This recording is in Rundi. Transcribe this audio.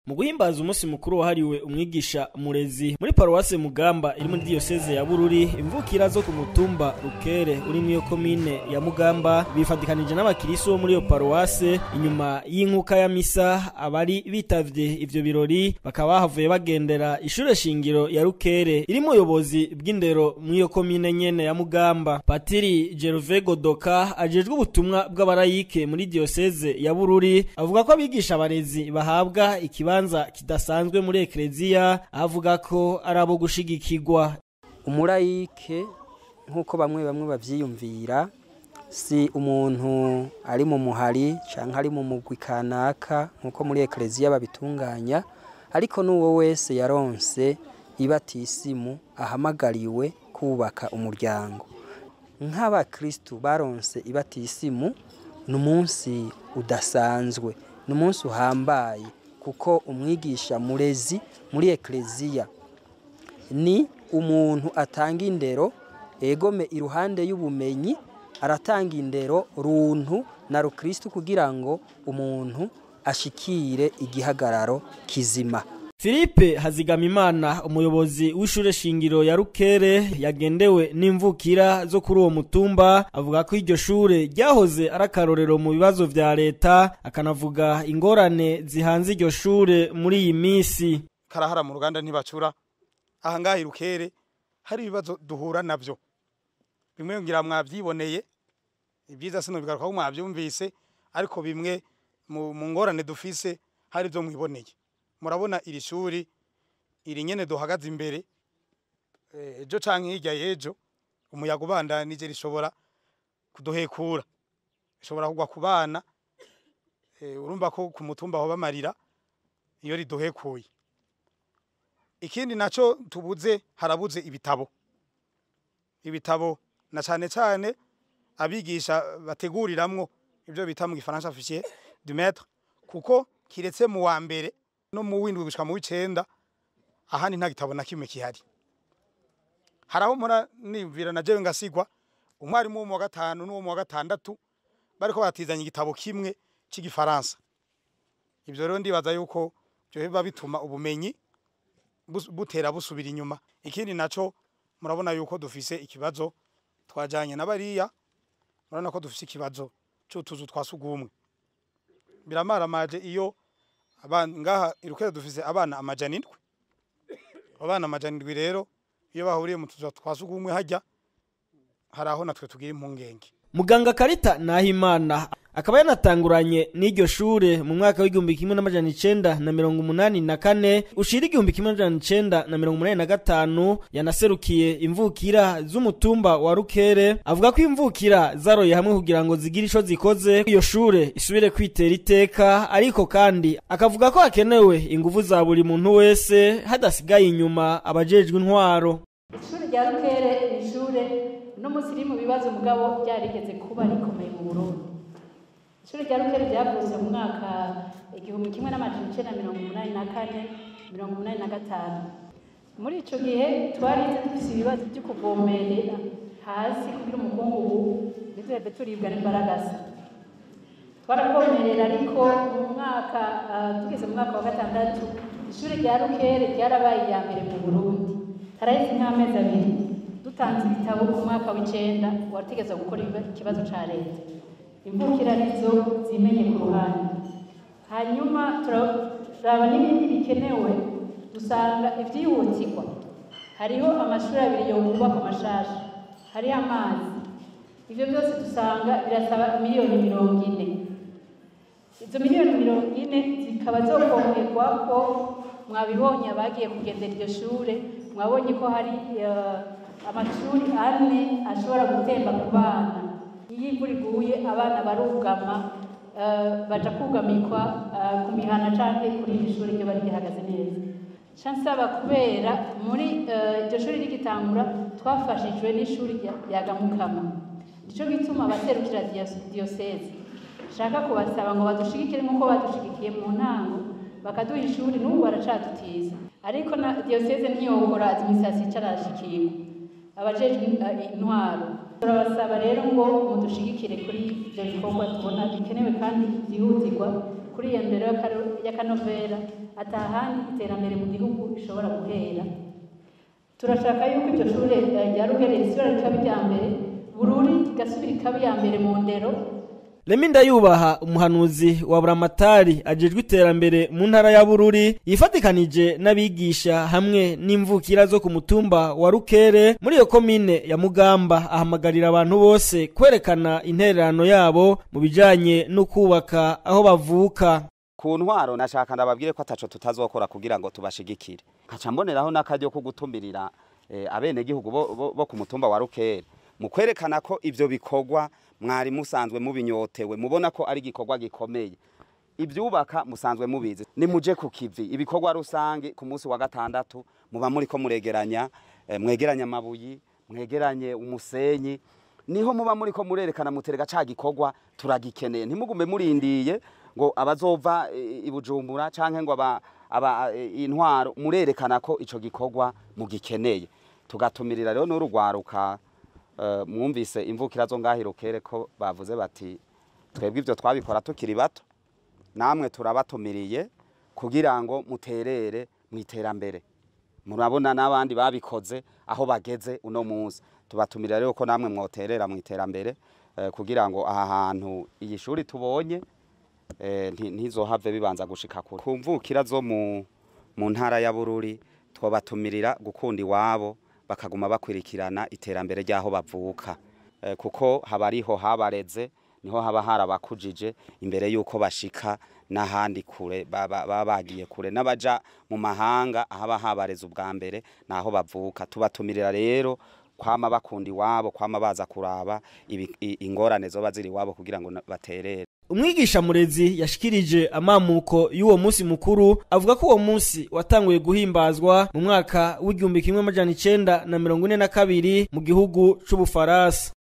mu guhimbaza umunsi mukuru wahariwe umwigisha murezi muri paruwase mugamba iri muri diyoseze ya bururi imvukira zo ku mutumba rukere uri muri iyo komine ya mugamba bifatikanije n'abakirisu bo muri iyo paruwase inyuma y'inkuka ya misa abari bitavye ivyo birori bakaba bahavuye bagendera ishure shingiro ya rukere iri mu buyobozi bw'indero muri iyo komine nyene ya mugamba patiri Gerve Godoka ajejwe ubutumwa bw'abarayike muri diyoseze ya bururi avuga ko abigisha abarezi bahabwa ikibanza kidasanzwe muri ekleziya avuga ko ari abo gushigikirwa umurayike nk'uko bamwe bamwe bavyiyumvira si umuntu ari mu muhari canke ari mu mugwi kanaka nk'uko muri ekleziya babitunganya ariko n'uwo wese yaronse ibatisimu ahamagariwe kubaka umuryango nk'abakristu baronse ibatisimu ni umunsi udasanzwe ni umunsi uhambaye kuko umwigisha murezi muri ekleziya ni umuntu atanga indero egome iruhande y'ubumenyi aratanga indero runtu na rukristu kugira ngo umuntu ashikire igihagararo kizima Philippe Hazigamimana umuyobozi w'ishure shingiro ya Rukere yagendewe n'imvukira zo kuri uwo mutumba avuga ko iryo shure ryahoze ari akarorero mu bibazo vya leta akanavuga ingorane zihanze iryo shure muri iyi misi karahara mu ruganda ntibacura aha ngaha irukere hari ibibazo duhura navyo bimwe ngira mwavyiboneye ibyiza sino bigaruka ko mwavyumvise ariko bimwe mu ngorane dufise hari ivyo mwiboneye murabona iri shuri iri nyene duhagaze imbere ejo canke hirya y'ejo umuyaga ubandanije rishobora kuduhekura rishobora kugwa ku bana urumva ko ku mutumba aho bamarira iyo riduhekuye ikindi naco tubuze harabuze ibitabo ibitabo na cane cane abigisha bateguriramwo ivyo bita mu gifaransa fichier du maître kuko kiretse mu wa mbere no mu windwi gushika mu w'icenda ahandi nta gitabo na kimwe kihari haraho mura nivira na jewe ngasigwa umwarimu wo mu wa gatanu n'uwo mu wa gatandatu bariko batizanya igitabo kimwe c'igifaransa ivyo rero ndibaza yuko byo biba bituma ubumenyi butera busubira inyuma ikindi naco murabona yuko dufise ikibazo twajanye na bariya murabona ko dufise ikibazo c'utuzu twa sugumwe biramaramaje iyo ngaha irukere dufise abana amajana indwi abana amajana indwi rero iyo bahuriye mu tuzu twa sugumwe hajya hari aho natwe tugira impungenge muganga karita nahimana akaba yanatanguranye n'iryo shure mu mwaka w'igihumbi kimwe n'amajana icenda na mirongo umunani na kane ushira igihumbi kimwe n'amajana icenda na mirongo umunani na gatanu yanaserukiye imvukira z'umutumba wa rukere avuga ko imvukira zaroye hamwe kugira ngo zigire ico zikoze iyo shure isubire kwitera iteka ariko kandi akavuga ko hakenewe inguvu za buri muntu wese hadasigaye inyuma abajejwe intwaro ishuri rya rukere ni ishure no munsi riri mu bibazo mugabo ryarigeze kuba rikomeye mu burundi ishuri rya rukere ryavutse mu mwaka igihumbi kimwe n'amajana icenda mirongo umunani na kane mirongo umunani na gatanu muri ico gihe twarize dufise ibibazo vyo kuvomerera hasi kugira umukungugu ntituheve turibwa n'imbaragasa twaravomerera ariko mu mwaka tugeze mu mwaka wa gatandatu ishuri rya rukere ryarabaye iya mbere mu burundi haraheze nk'amezi abiri dutanze ibitabo mu mwaka w'icenda wategeza gukora ikibazo ca leta imvukira nizo zimenye ku ruhande hanyuma turaraba n'ibindi bikenewe dusanga ivyihutirwa hariho amashuri abiri yokubaka amashasha hariho amazi ivyo byose dusanga birasaba miliyoni mirongo ine izo miliyoni mirongo ine zikaba zokongerwa ko mwabibonye abagiye kugendera iryo shure mwabonye ko hari amashuri ane ashobora gutemba ku bana iyo imvura iguye abana barugama baja kugamikwa ku mihana canke kuri iri shuri ryo bari rihagaze neza ca nsaba kubera muri iryo shuri rigitangura twafashijwe n'ishuri rya gamukama nico gituma abaserukira diyoseze shaka kubasaba ngo badushigikire nk'uko badushigikiye mu ntango bakaduha ishuri n'ubu baracadutiza ariko na diyoseze ntiyokora administration icarashikirwa abajejwe intwaro turabasaba rero ngo mudushigikire kuri ibyo bikorwa tubona bikenewe kandi byihutirwa kuri iyo ndero y'akaro- y'akanovera atahandi iterambere mu gihugu rishobora guhera turashaka yuko iryo shure eh, rya ruhere risubira rikaba irya mbere bururi rigasubira ikaba iya mbere mu ndero Remi Ndayubaha umuhanuzi wa Buramatari ajejwe iterambere mu ntara ya Bururi yifatikanije n'abigisha hamwe n'imvukira zo ku mutumba wa Rukere muri iyo komine ya Mugamba ahamagarira abantu bose kwerekana intererano yabo mu bijanye no kubaka aho bavuka ku ntwaro nashaka ndababwire ko ataco tutazokora kugira ngo tubashigikire nkaca mboneraho n'akaryo ko gutumirira eh, abenegihugu bo, bo, bo ku mutumba wa Rukere mu kwerekana ko ivyo bikorwa mwari musanzwe mubinyotewe mubona ko ari igikorwa gikomeye ibyubaka musanzwe mubizi nimuje ku kivi ibikorwa rusange ku munsi wa gatandatu muba muri ko muregeranya eh, mwegeranya amabuyi mwegeranye umusenyi niho muba muri ko murerekana muterega ca gikorwa turagikeneye ntimugume murindiye ngo abazova eh, i Bujumbura canke ngo aba, aba eh, intwaro murerekana ko ico gikorwa mugikeneye tugatumirira rero n'urugwaruka eh, mwumvise imvukira zo ngahirukere ko bavuze bati twebwe ivyo twabikora tukiri bato namwe turabatumiriye kugira ngo muterere mu iterambere murabona n'abandi babikoze aho bageze uno munsi tubatumira rero ko namwe mwoterera mu iterambere eh, kugira ngo aha hantu iyi shuri tubonye eh, nti- ntizohave bibanza gushika kure ku mvukira zo mu, mu ntara ya Bururi twobatumirira gukunda iwabo bakaguma bakwirikirana iterambere ry'aho bavuka eh, kuko haba ariho habareze niho haba harabakujije imbere yuko bashika n'ahandi kure baba baba bagiye kure n'abaja mu mahanga ahaba habareze ubwa mbere naho bavuka tubatumirira rero kwama bakunda iwabo kwama baza kuraba ibi- i- ingorane zoba ziri iwabo kugira ngo na- baterere umwigisha murezi yashikirije amamuko y'uwo munsi mukuru avuga ko uwo munsi watanguye guhimbazwa mu mwaka w'igihumbi kimwe amajana icenda na mirongo ine na kabiri mu gihugu c'ubufaransa